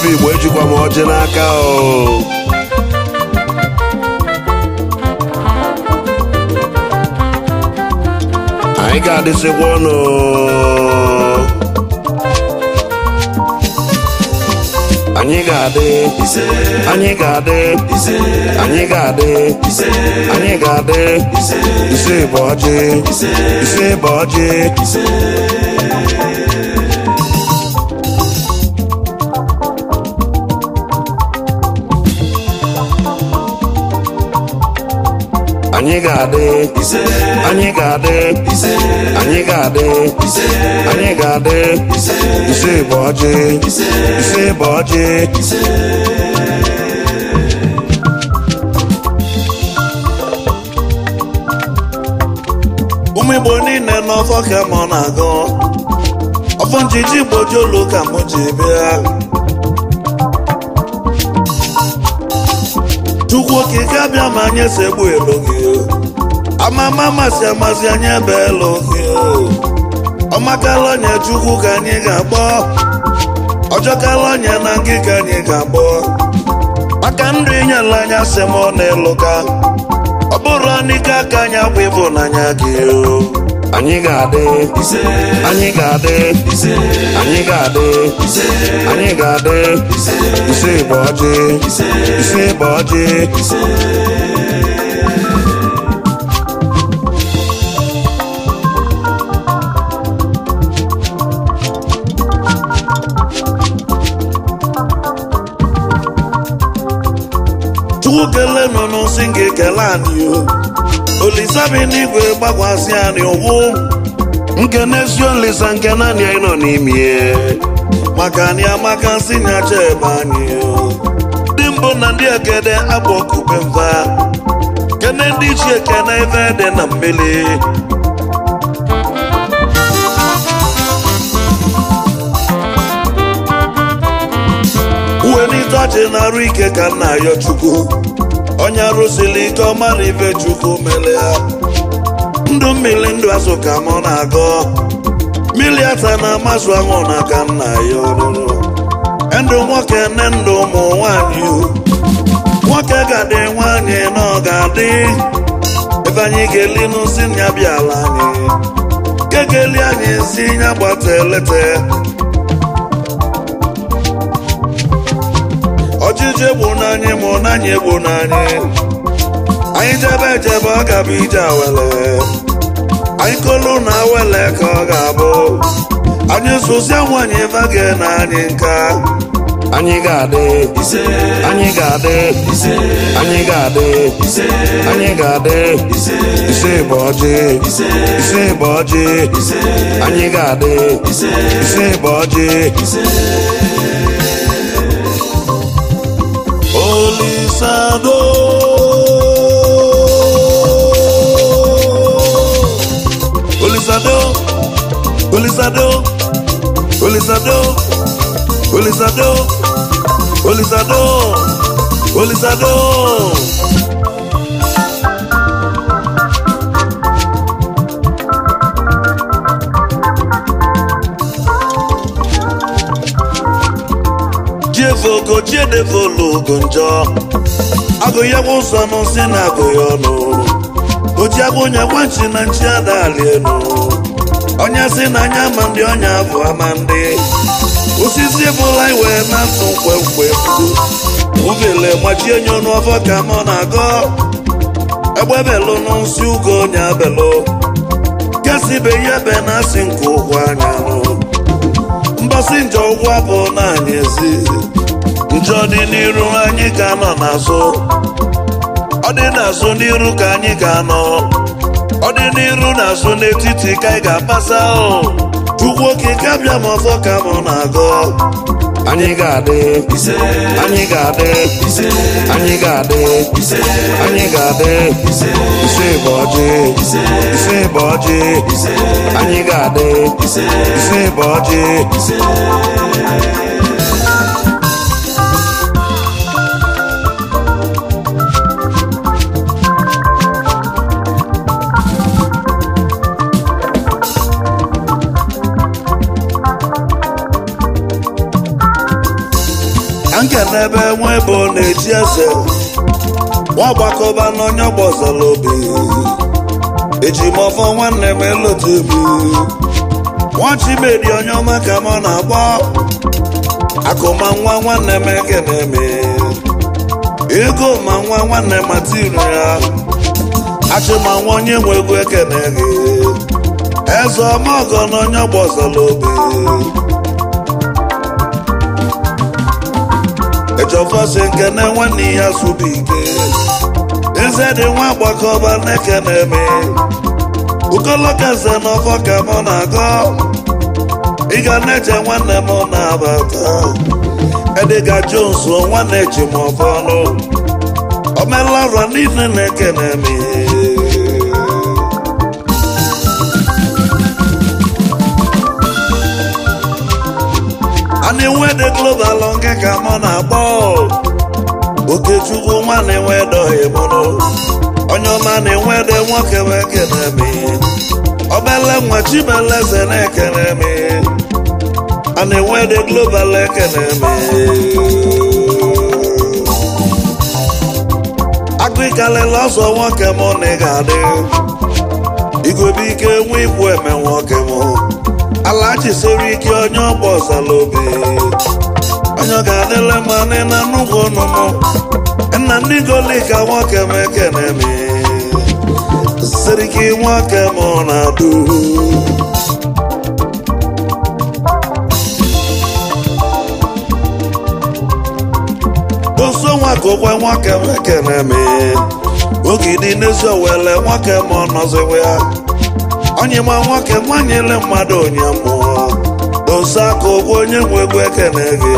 ife igbo ejikwa m ọjị n'aka o anyị ga-adịsịkwa ọnụ anyị ga-adị anyị ga-adị anyị ga-adị anyị ga-adị ise bụ ọjị ise bụ ọjị anyị ga-adị anyị ga-adị anyị ga-adị anyị ga-adị ise bụ ọjị ise bụ ọjị ụmụ igbo niile n'ọfọ ka mụ na-agụ ọfọ njiji igbo jolu ka mụ ji bịa chukwu okike abịa ma anyị segbu elu gị amama masị amasị anyị ebe elu gị ọmakala onye chukwu ka anyị ga-agbọ ọjọkala onye na ngị ka anyị ga-agbọ maka ndụ inyela anya sị m n'elu ka ọ bụrụ n'ike aka anyị agwa ịbụnanya gị anyị ga-adị anyị ga-adị anyị ga-adị anyị ga-adị ise bụ ọjị ise bụ ọjị chukwu kelee nọ n'osi nke kele anyị o olisabi n'igwe gbakwasị anyị ụkwụ nke n'ezi olisa nke naanị anyị nọ n'ime maka anyị amaka si nyacha ebe anyị o ndị mbụ na ndị ekede abụ okube mva kene ndị ichie kene ebe dị na mmiri uwe n'ịtọchị na-arụ ike ka nna ayọ chukwu onye arụsili ike ọ mara ibe chukwu mere ya ndụ mmiri ndụ azụ ka mụ na-agọ mmiri ata na amasụ ahụ na ka nna ya ọrụrụ ndụ nwoke nne ndụ ụmụ nwanyị nwoke ga-adị nwanyị na ọ ga-adị ebe anyị ga-eli n'osi nya bịala anyị kekeli anyị si nya gbata elete ọchịchị egbu n'anyị mụ n'anyị egbu n'anyị anyị jebe ejebe ọ ga-abụ ije awele anyị kolu na awele ka ọ ga-abụ anyị sosia nwanyị vage na anyị nka anyị ga-adị anyị ga-adị anyị ga-adị anyị ga-adị ise bụ ọjị ise bụ ọjị anyị ga-adị ise bụ ọjị Olisado. Olisado. Olisado. Olisado. Olisado. Olisado. Olisado. Jievogo jiedevologo njọ agụ ya bụ ụzọ nụ si na agụ ya ọnụ oji agụ onye gwachi na nchi adali elu onye si na anya ama ndị ọnya bụ ama ndị osisi bụla iwe na-atụ mkpemkpe uvele gbachie nye ọnụ ọfọ ka mọ na-agọ egbe belụ n'ụsị ugo onye belụ kesibe ya be na asị nke ụkwụ anya nụ mbọsị njọ ụkwụ abụ na anyị ezi njọ dị n'iru anyị ka nọ n'azụ ọ dị n'azụ n'iru ka anyị ga-anọ ọ dị n'iru n'azụ n'etiti ka anyị ga-apasa o chukwu okike abịa m ọzọ ka mụ na-agọ anyị ga-adị anyị ga-adị anyị ga-adị anyị ga-adị ise bụ ọjị ise bụ ọjị anyị ga-adị ise bụ ọjị n'ebe nwa ebe ọ na-eji eze nwa gbakọba n'onye gbọzara obi eji m ọfọ nwanne m elotu obi nwa chimedi onye ọma ka m na-agbọ akụma nwa nwanne m ekene m ego ma nwa nwanne m atiri ya achịma nwa onye nwe ego ekene gị eze ọmọgọ na onye gbọzara obi ejọfọsi nke na nwanne ya sụbụ ike eze dị nwa gbakọba na-ekene m ukolokaze n'ọfọ ka mụ na-agọ ị ga na-eche nwanne m na-abata ediga jones nwanne ji m ọfọ ọnụ omelara niile na-ekene m ana enwede global nke ka mụ na-akpọ okechukwu nwanne nwedoghị mụrụ onye ọma na-enwede nwoke m ekene m obele nwa chibeleze na-ekene m a na-enwede global ekene m agụikalele ọzọ nwoke m na ị ga-adị igwebe ike nwe ikwu eme nwoke m ala jisiri ike onye ọgba ọzala obi onye ọ ga-adịle mma na nnukwu ọnụnụ nna ndị golika nwoke m ekene m siriki nwoke m na-adụ oso nwa ka okwe nwoke m ekene m ogidi n'ezi owele nwoke m ọnọziwe ya onye ma nwoke nwanyele mmadụ onye mmụọ oso aka ụgwọ onye nwe egwu ekene gị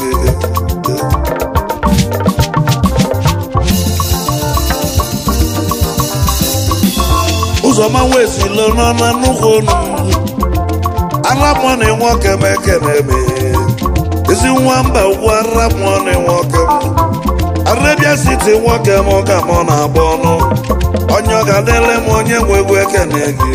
ụzọma wesilo nọ na nnukwu onu aramọni nwoke m ekene m ezi nwa mba ugwu aramọni nwoke m arabia siti nwoke m ka mụ na-agba ọnụ onye ọ ga-adịle m onye nwe egwu ekene gị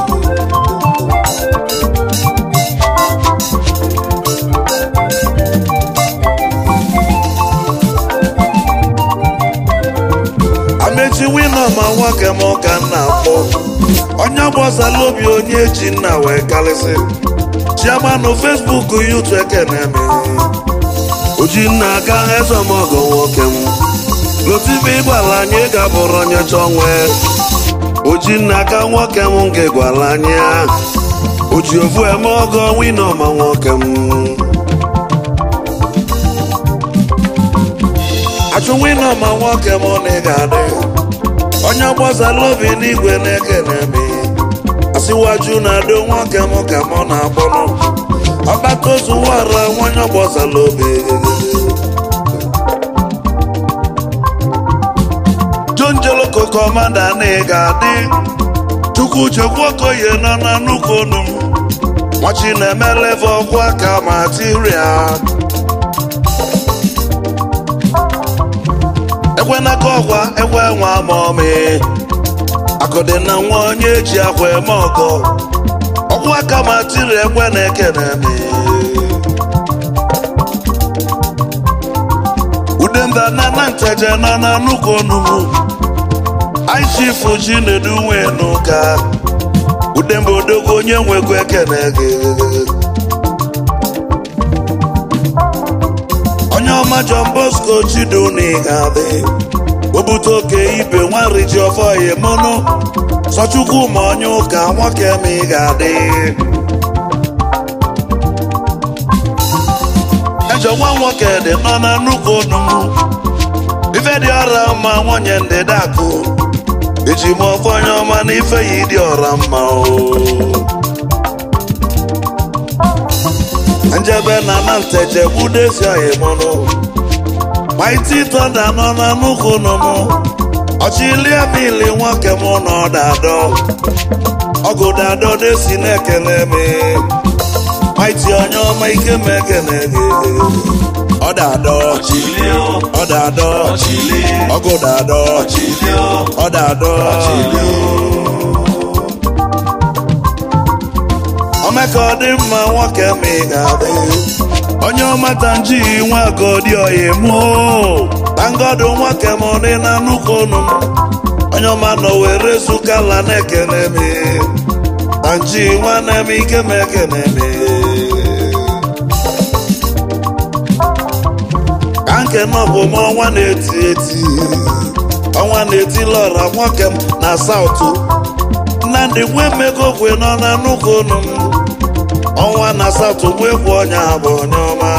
amechi wino ma nwoke m ka m na-akpọ onye gbasara obi onye ji nna wee karịsị chiamanụ fesbuk yutu ekene m oji nna aka ezemọgọ nwoke m lotibe ịgbala anyị ga-abụrụ onye chọọ nwee oji nna aka nwoke m nke gwara anyị oji ofu eme ọgọ wino ma nwoke m achụ wino ma nwoke m na ị ga-adị onye gbasara obi n'igwe na-ekene m asịwaju na-adị nwoke m ka mụ na-akpọnụ ọgbata ozu wara nwanyị gbasara obi jonjoloko kọmanda na ị ga-adị chukwu chekwu okoye nọ na nnukwu onu m nwachi na-emeleve ọkwa ka matiria ekwenaka ọkwa ekwe nwa maọmị akụdị na nwa onye ji akwa eme ọgọ ọkwa aka matiri ekwe na ekene m udemba na na nteje nọ na nnukwu onugbu aichifu ji na-edu nwe n'ụka udemba odogwu onye nwekwa ekene gị onye ọma John Bosco chidu na ị ga-adị obute oke ibe nwarị ji ọfọ ya mụnụ sọchukwu ma onye ụka nwoke ma ị ga-adị ejọ nwa nwoke dị nọ na nnukwu onugbu ife dị ọra mma nwunye ndịda akụ eji m ọfọ onye ọma na ife ya ịdị ọra mma o njebe na na nteje gbudesi oyi mụnụ maiti tọda nọ na nnukwu nụnụ ọchịlie bili nwoke m nọ dadọ ọgụ dadọ desi na-ekele m maiti onye ọma ike m ekele gị ọ dadọ ọ dadọ ọgụ dadọ ọ dadọ omeka ọ dị mma nwoke m ị ga-adị onye ọmata nji nwa godi oyi mụ tangodo nwoke m dị na nnukwu ọnụ m onye ọma nọ were zukala na-ekene m na nji nwanne m ike m ekene m ka nke nọ bụ m ọnwa na-eti eti ọnwa na-eti lọra nwoke m na saụtụ nnamdị nwe mmegogwe nọ na nnukwu ọnụ m ọnwa na saụtụ nwe bụ onye abụ onye ọma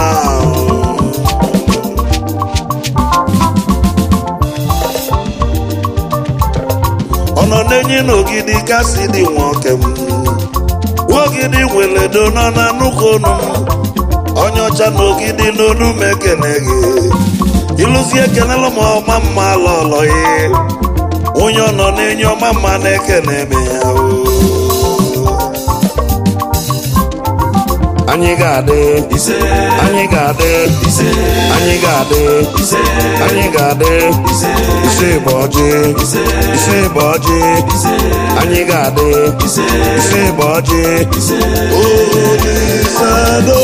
ọ nọ n'enyi n'ogidi kasị dị nwoke m ogidi nweledo nọ na nnukwu ọnụ m onye ọcha n'ogidi n'onu m ekene gị ịlụzi ekenela m ọma mma lọlọ ya onye ọ nọ n'enyi ọma mma na-ekene m ya o anyị ga-adị ise anyị ga-adị ise anyị ga-adị ise anyị ga-adị ise ise bụ ọjị ise ise bụ ọjị ise anyị ga-adị ise ise bụ ọjị ise Olisado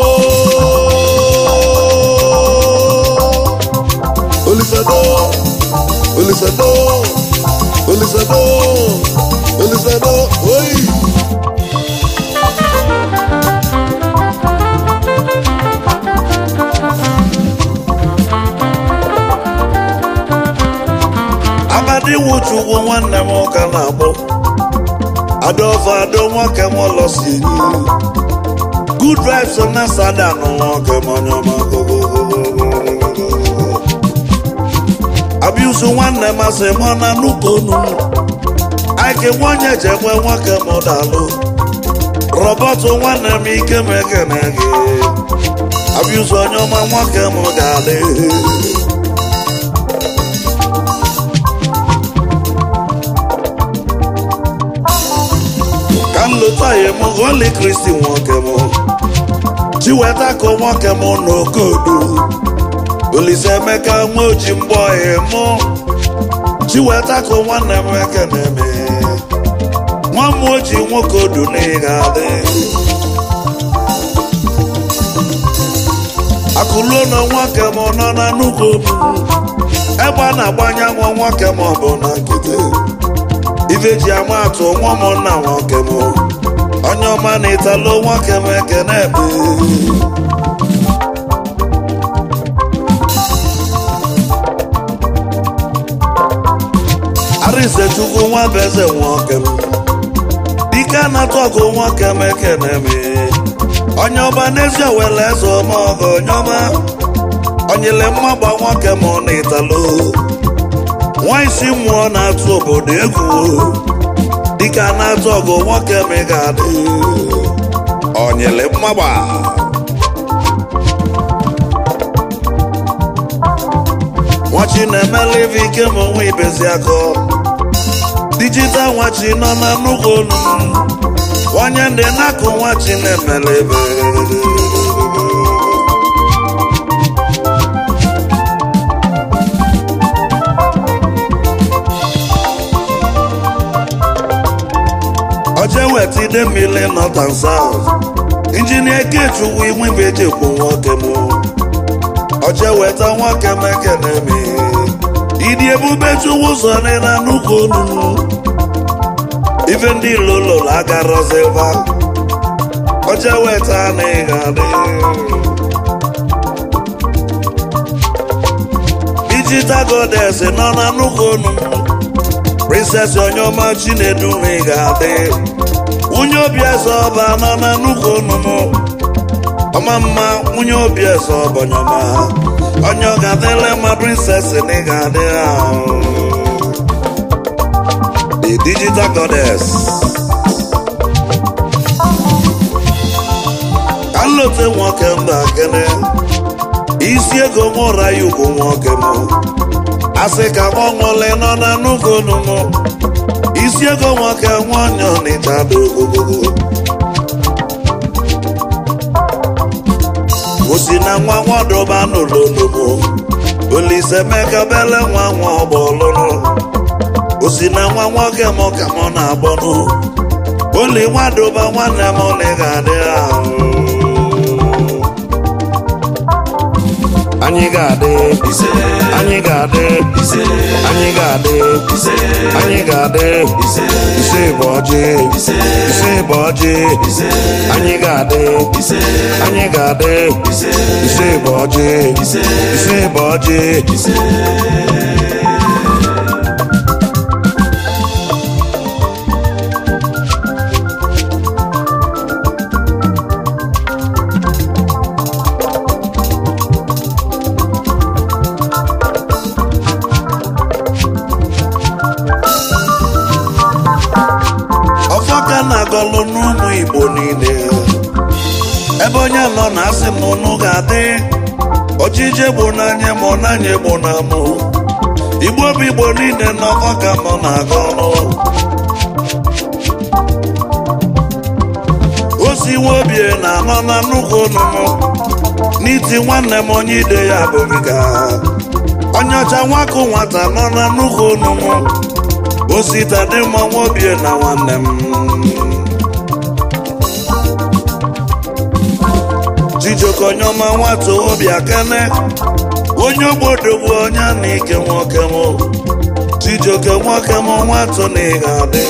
Olisado Olisado Olisado Olisado Oi Amadi Nwuchukwu nwanne m ụka na-akpọ Adolfo Ado nwoke m lọsi Good vibes na sada nụ nwoke m onye ọma Abiusu nwanne m asị m ọ na nnukwu onu Aike nwonye jekwe nwoke m dalụ Robert nwanne m ike m ekene gị Abiusu onye ọma nwoke m ga-adị ka m lụta ya m Holy Kristi nwoke m chiweta ka nwoke m n'okodu Olise Emeka nwa oji mgbọ ya mụ chiweta ka nwanne m ekene m nwa m oji nwoke odu na ị ga-adị akụluo na nwoke m nọ na nnukwu obu ebe a na-agbanye nwa nwoke m ọ bụ na nkịtị ife ji ama atụ nwa ụmụnna nwoke m onye ọma na ịtalụ nwoke m ekene ebe Arinze Chukwu nwa bụ eze nwoke m dike na-atụ ọgụ nwoke m ekene m onye ọma n'ezi owele eze ọma ọgụ onye ọma onyele mmagba nwoke m na ịtalụ nwa isi mmụọ na-atụ obodo egwu dịka na-atụ ọgụ nwoke m ga-adị onyele mmagba nwachi na-emela ife ike ma onwe ibezi akọ dijital nwachi nọ na nnukwu olu onye ndị na-akụ nwachi na-emela ebe oje weta ide mmiri north and south injinia kechukwu inwe ibe eji ekwu nwoke m oje weta nwoke m ekene m ịdị ebube chukwu ụzọ dị na nnukwu olu ife ndị lololo agarọziva oje weta na ị ga-adị digital goddess nọ na nnukwu olu princess onye ọma chinedu na ị ga-adị nwunye obi eze ọba nọ na nnukwu ọnụnụ ọma mma nwunye obi eze ọba onye ọma onye ọ ga-adịle mma princess na ị ga-adị ahụ the digital goddess ka nlote nwoke mba kene isi ego mụra ya ugwu nwoke m asị ka nwa nwụle nọ na nnukwu ọnụnụ isi ego nwoke nwa onye ọnịcha dị ogogogo osi na nwa nwadọba n'ololomo olise meka bele nwa nwa ọgbọlụnụ osi na nwa nwoke m ka mụ na-agbọnụ oli nwadọba nwanne m na ị ga-adị ahụ anyị ga-adị anyị ga-adị anyị ga-adị anyị ga-adị ise bụ ọjị ise bụ ọjị anyị ga-adị anyị ga-adị ise bụ ọjị ise bụ ọjị ọfọ ka na-agọlụ n'ụmụ igbo niile ebe onye nọ na asị m ụnụ ga-adị ọchịchị bụ n'anya ma ọ na-anya egbo na mụ igbo bụ igbo niile na ọfọ ka mụ na-aga ọnụ osi nwa obie na-anọ na nnukwu ọnụnụ n'iti nwanne m onye ide ya abụghị ga onye ọcha nwakụ nwata nọ na nnukwu ọnụnụ osita dị mma nwa obie na nwanne m chijioke onye ọma nwata obi akene onye ogbodogwu onye na ike nwoke m chijioke nwoke m nwata na ị ga-adị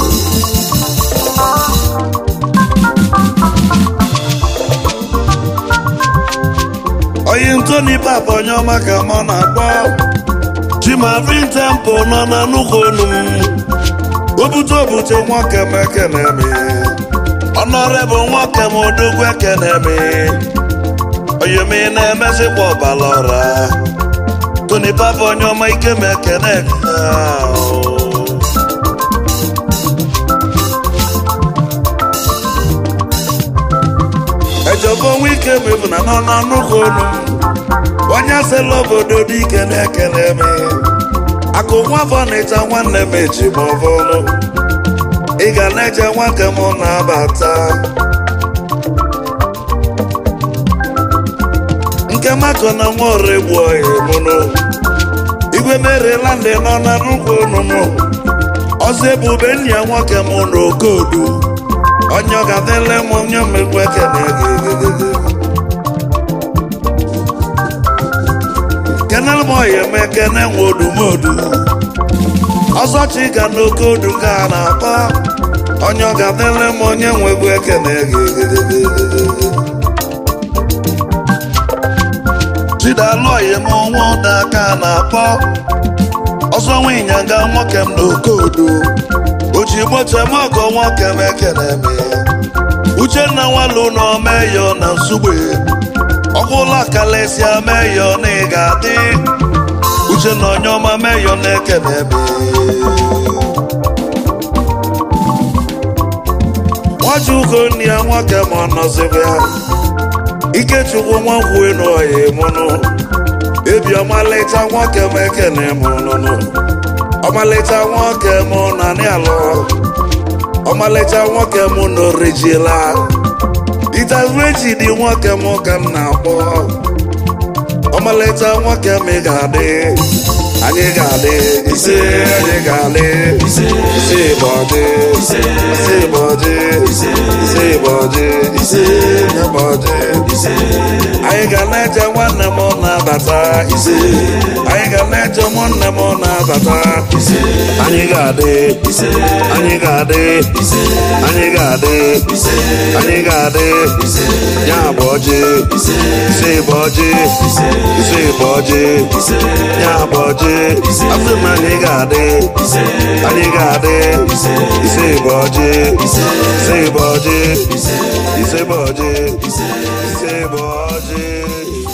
onye ntoni papa onye ọma ka mụ na-akpọ chimavin tempo nọ na nnukwu onu m obute obute nwoke m ekene m ọnọrebụ nwoke m odogwu ekene m onye m na-emezikwa ọbala ọra toni papa onye ọma ike m ekene ejọba onwe ike m bụ na nọ na nnukwu onu m onye asịla obodo dị ike na-ekele m akụ nwa fọnịcha nwanne m eji m ọbụrụ ị ga na-eche nwoke m na-abata nke mako na nwa oregbu ohi mụnụ igwe merela ndị nọ na nnukwu onunu ọzọ ebube nna ya nwoke m na okodu onye ọ ga-adịle m onye mmegbu ekene gị kenel m ọya eme kene nwe odumodu ọzọ chika n'oke odu ka a na-akpọ onye ọ ga-adịle m onye nwegbu ekene gị chidalụ ọya m nwa ụda ka a na-akpọ ọzọ nwinyaga nwoke m n'oke odu oji moto m ọgọ nwoke m ekene m uchenna nwalu na omeyo na nsugbe ọkwụla kalesịa meyo na ị ga-adị uche na onye ọma meyo na-ekene eme nwachukwu nne ya nwoke ma ọ nọzibe ya ikechukwu nwankwue na ọya mụnụ ebi ọmalịcha nwoke m ekene mụnụnụ ọmalịcha nwoke mụ na n'alụ ọmalịcha nwoke mụ na orijila itazuechi dị nwoke m ka m na-akpọ ọmalịcha nwoke m ị ga-adị anyị ga-adị ise anyị ga-adị ise bọdị ise bọdị ise bọdị ise bọdị anyị ga na-eche nwanne m na-abata ise anyị ga na-eche ụmụnne m na-abata anyị ga-adị anyị ga-adị anyị ga-adị anyị ga-adị ya bụ ọjị ise bụ ọjị ise bụ ọjị ya bụ ọjị afọ m anyị ga-adị anyị ga-adị ise bụ ọjị ise bụ ọjị ise bụ ọjị ise bụ ọjị